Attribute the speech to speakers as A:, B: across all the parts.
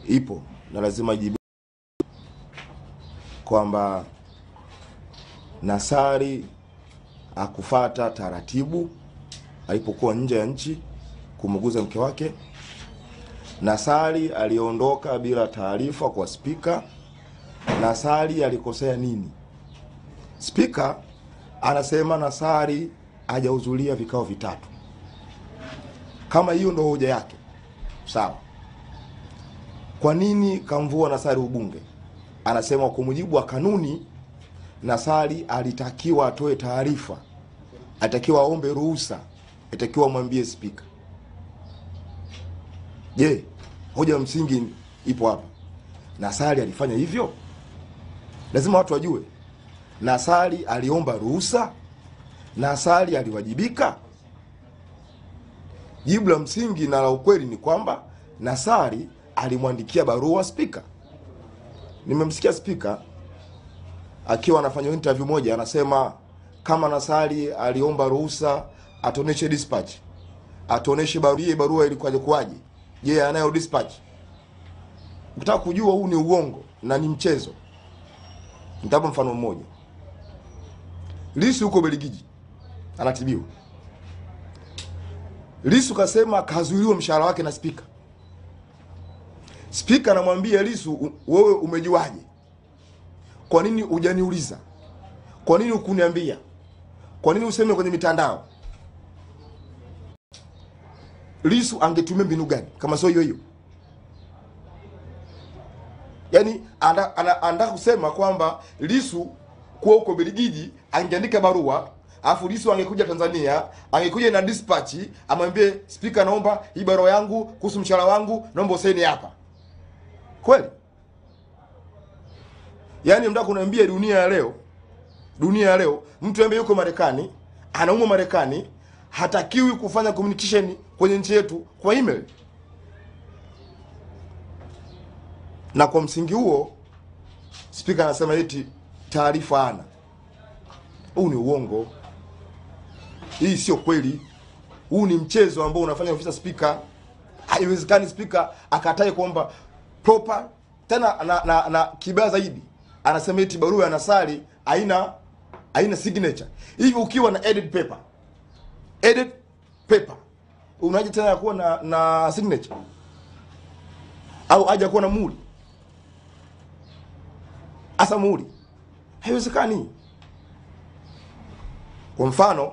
A: ipo na lazima ijibu kwamba Nasari akufata taratibu alipokuwa nje ya nchi kumuguza mke wake. Nasari aliondoka bila taarifa kwa spika. Nasari alikosea nini? Spika anasema Nasari hajahudhuria vikao vitatu. Kama hiyo ndo hoja yake, sawa. Kwa nini kamvua Nasari ubunge? Anasema kwa mujibu wa kanuni, Nasari alitakiwa atoe taarifa, alitakiwa aombe ruhusa, alitakiwa amwambie spika. Je, hoja ya msingi ipo hapa. Nasari alifanya hivyo? Lazima watu wajue. Nasari aliomba ruhusa? Nasari aliwajibika? Jibu la msingi na la ukweli ni kwamba Nasari alimwandikia barua spika. Nimemsikia spika akiwa anafanya interview moja, anasema kama Nasari aliomba ruhusa atuoneshe dispatch, atuoneshe barua, barua ilikuwaje kuwaje. Je, anayo dispatch? Ukitaka kujua huu ni uongo na ni mchezo, nitapa mfano mmoja. Lisu huko Beligiji anatibiwa. Lisu kasema kazuiliwa mshahara wake na spika. Spika anamwambia Lisu, wewe umejuaje? Kwa nini hujaniuliza? Kwa nini hukuniambia? Kwa nini useme kwenye mitandao? Lisu angetumia mbinu gani kama sio hiyo hiyo? Yaani anataka kusema kwamba Lisu kuwa huko Beligiji angeandika barua alafu Lisu angekuja Tanzania, angekuja na dispatch amwambie spika, naomba hii barua yangu kuhusu mshahara wangu, naomba usaini hapa. Kweli? Yaani mtaka kuniambia dunia ya leo, dunia ya leo mtu ambaye yuko Marekani, anaumwa Marekani, hatakiwi kufanya communication kwenye nchi yetu kwa email? Na kwa msingi huo spika anasema eti taarifa ana. Huu ni uongo, hii sio kweli. Huu ni mchezo ambao unafanya ofisa spika. Haiwezekani spika akatae kwamba proper tena na, na, na kibaya zaidi anasema eti barua ya Nasari haina haina signature. Hivi ukiwa na edit paper, edit paper unaje tena kuwa na na signature au haja kuwa na muhuri? Asa muhuri haiwezekani. Kwa mfano,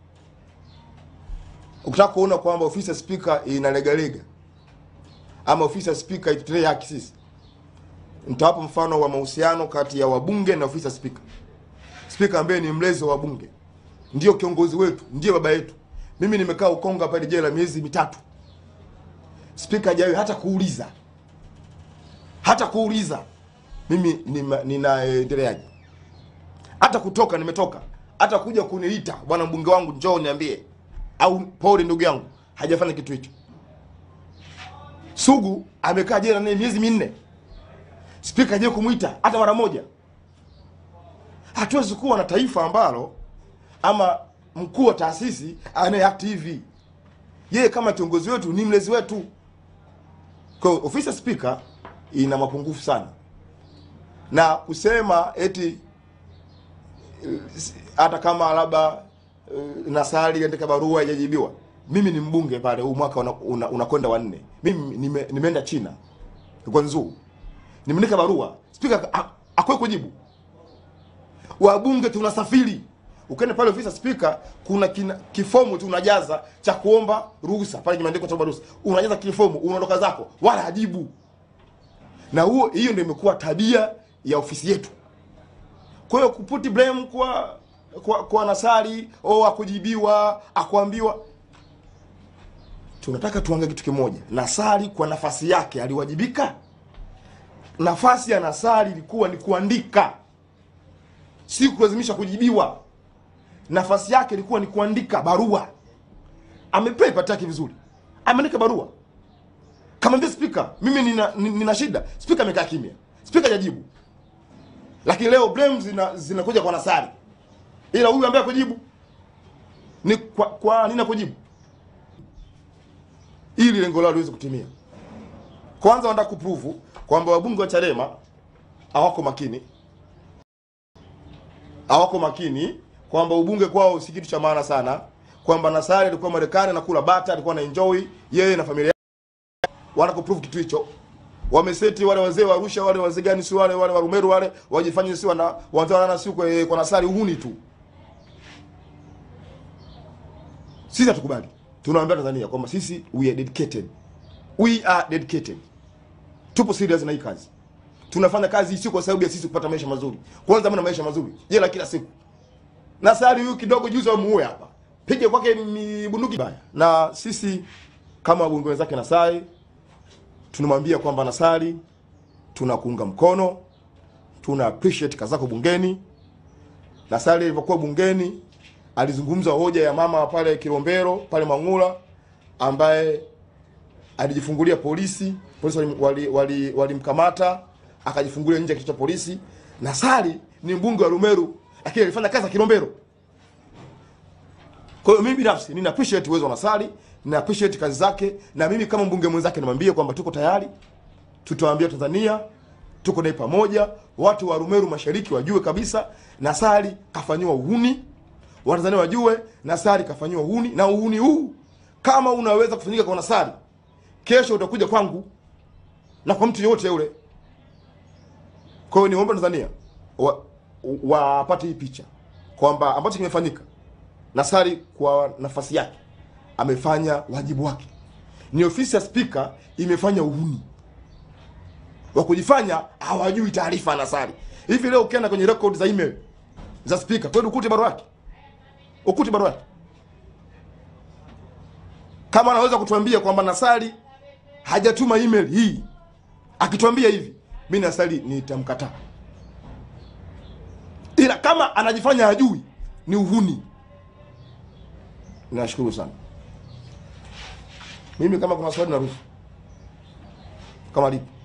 A: ukitaka kuona kwamba ofisi ya spika inalegalega ama ofisi ya spika itutendee haki sisi, nitawapa mfano wa mahusiano kati ya wabunge na ofisi ya spika. Spika ambaye ni mlezi wa wabunge, ndio kiongozi wetu, ndiye baba yetu. Mimi nimekaa Ukonga pale jela miezi mitatu, spika hajawahi hata kuuliza hata kuuliza mimi ninaendeleaje, hata kutoka nimetoka, hata kuja kuniita bwana mbunge wangu njoo niambie, au pole ndugu yangu, hajafanya kitu hicho. Sugu amekaa jela naye miezi minne, spika hajawahi kumwita hata mara moja. Hatuwezi kuwa na taifa ambalo ama mkuu wa taasisi anaye act hivi. Yeye kama kiongozi wetu ni mlezi wetu. Kwa hiyo ofisi ya spika ina mapungufu sana, na kusema eti hata kama labda uh, Nasari andika barua haijajibiwa. Mimi ni mbunge pale, huu mwaka unakwenda una, una wanne. Mimi nime, nimeenda China Guangzhou, nimeandika barua, spika akwe kujibu. Wabunge tunasafiri, ukienda pale ofisi ya spika kuna kina, kifomu tu unajaza cha kuomba ruhusa pale, kimeandikwa cha ruhusa, unajaza kifomu, unaondoka zako, wala hajibu. Na huo hiyo ndio imekuwa tabia ya ofisi yetu. Kwa hiyo kuputi blame kwa kwa, kwa Nasari au akujibiwa akuambiwa, tunataka tuangalie kitu kimoja. Nasari kwa nafasi yake aliwajibika? Nafasi ya Nasari ilikuwa ni kuandika, si kulazimisha kujibiwa. Nafasi yake ilikuwa ni kuandika barua. Amepewa ipati yake vizuri, ameandika barua, kamwambia spika, mimi nina, nina shida. Spika amekaa kimya, spika hajajibu lakini leo blame zina zinakuja kwa Nasari, ila huyu ambaye kujibu ni kwa, kwa nini kujibu ili lengo lao liweze kutimia. Kwanza wanataka kuprove kwamba wabunge wa Chadema hawako makini, hawako makini, kwamba ubunge kwao si kitu cha maana sana, kwamba Nassari alikuwa Marekani anakula bata, alikuwa na enjoy yeye na familia yake. Wanataka kuprove kitu hicho. Wameseti wale wazee wa Arusha, wale wazee gani, si wale wale wa Rumeru wale, wajifanye si wana wanataka si kwa, kwa Nassari uhuni tu. Sisi hatukubali. Tunawaambia Tanzania kwamba sisi we are dedicated. We are dedicated. Tupo serious na hii kazi. Tunafanya kazi sio kwa sababu ya sisi kupata maisha mazuri. Kwanza mna maisha mazuri. Jela kila siku. Nassari huyu kidogo juzi wamuue hapa. Pige kwake ni bunduki baya. Na sisi kama wabunge wenzake Nassari tunamwambia kwamba Nassari tunakuunga mkono. Tuna appreciate kazi zako bungeni. Nassari alivyokuwa bungeni alizungumza hoja ya mama pale Kilombero pale Mang'ula ambaye alijifungulia polisi, polisi walimkamata wali, wali, wali akajifungulia nje ya kituo cha polisi. Nassari ni mbunge wa Rumeru lakini alifanya kazi ya Kilombero. Kwa hiyo mimi binafsi nina appreciate uwezo wa Nassari, nina appreciate kazi zake, na mimi kama mbunge mwenzake namwambia kwamba tuko tayari, tutawaambia Tanzania tuko naye pamoja. Watu wa Rumeru Mashariki wajue kabisa Nassari kafanyiwa uhuni, Watanzania wajue Nassari kafanyiwa uhuni, na uhuni huu kama unaweza kufanyika kwa Nassari, kesho utakuja kwangu na kwa mtu yote yule. Kwa hiyo niombe Tanzania wapate wa hii picha kwamba ambacho kimefanyika, Nassari kwa nafasi yake amefanya wajibu wake. Ni ofisi ya spika imefanya uhuni wa kujifanya hawajui taarifa ya Nassari. Hivi leo ukienda kwenye record za email za spika, kweli ukute barua yake, ukute barua yake. Kama anaweza kutuambia kwamba Nassari hajatuma email hii, akituambia hivi, mimi Nassari nitamkataa, ila kama anajifanya hajui, ni uhuni. Nashukuru sana. Mimi kama kuna swali naruhusu, kama lipo